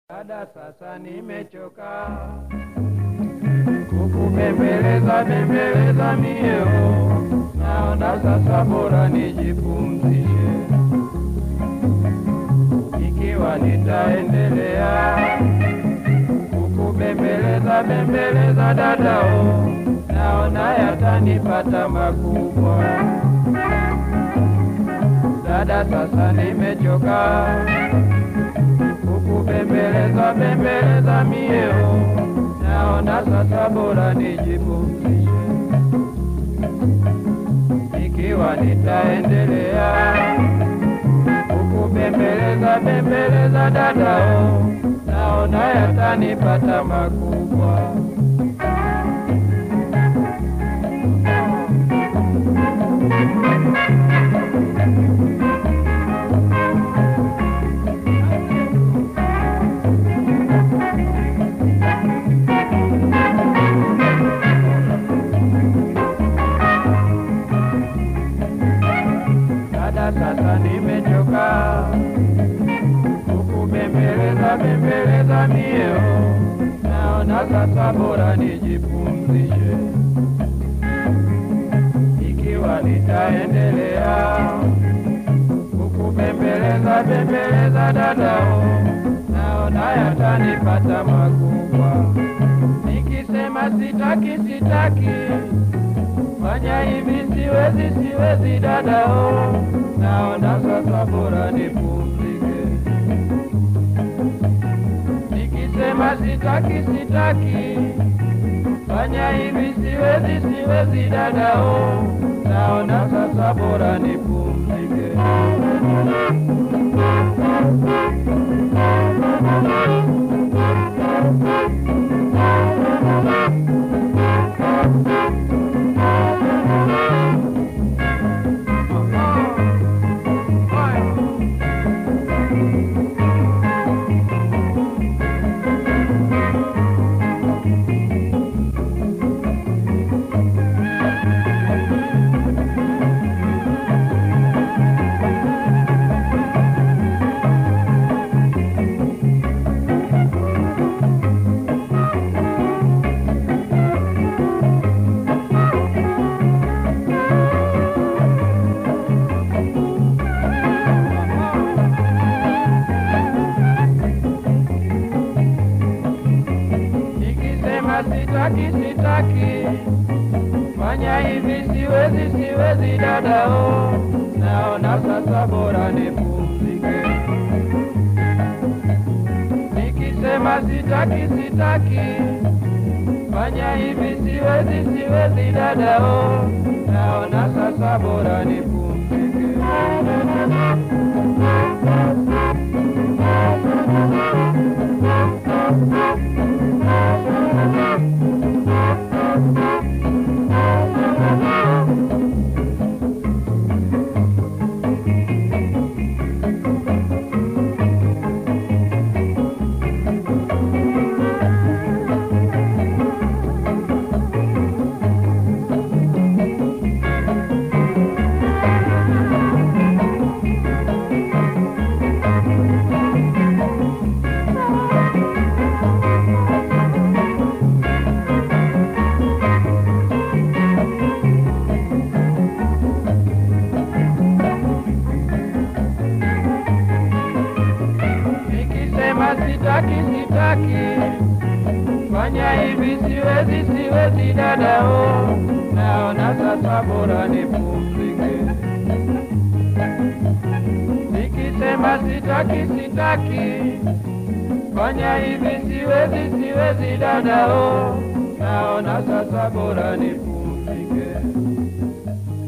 Dada, sasa nimechoka kukubembeleza bembeleza mieo, naona sasa bora nijipumzishe. Ikiwa nitaendelea kukubembeleza bembeleza dadao, naona yatanipata makubwa. Dada, sasa nimechoka kukubembeleza bembeleza mieo, naona sasa bora nijipumzishe. Ikiwa nitaendelea kukubembeleza bembeleza dadao, naona yatanipata makubwa. Dada, sasa nimechoka kukubembeleza bembeleza mieo, naona sasa bora nijipumzishe. Ikiwa nitaendelea kukubembeleza bembeleza dadao, naona yatanipata makubwa. Nikisema sitaki sitaki fanya hivi siwezi siwezi dadao, naona sasa bora nipumzike. Nikisema sitaki sitaki, fanya hivi siwezi siwezi dadao, naona sasa bora nipumzike. Nikisema sitaki sitaki, fanya hivi siwezi siwezi dadao, naona sasa bora nipumzike. Nikisema sitaki sitaki, fanya hivi siwezi siwezi dadao, naona sasa bora nipumzike. Nikisema sitaki sitaki, fanya hivi siwezi siwezi dadao, naona sasa bora nipumzike. Nikisema sitaki sitaki, fanya hivi siwezi siwezi dadao, naona sasa bora nipumzike.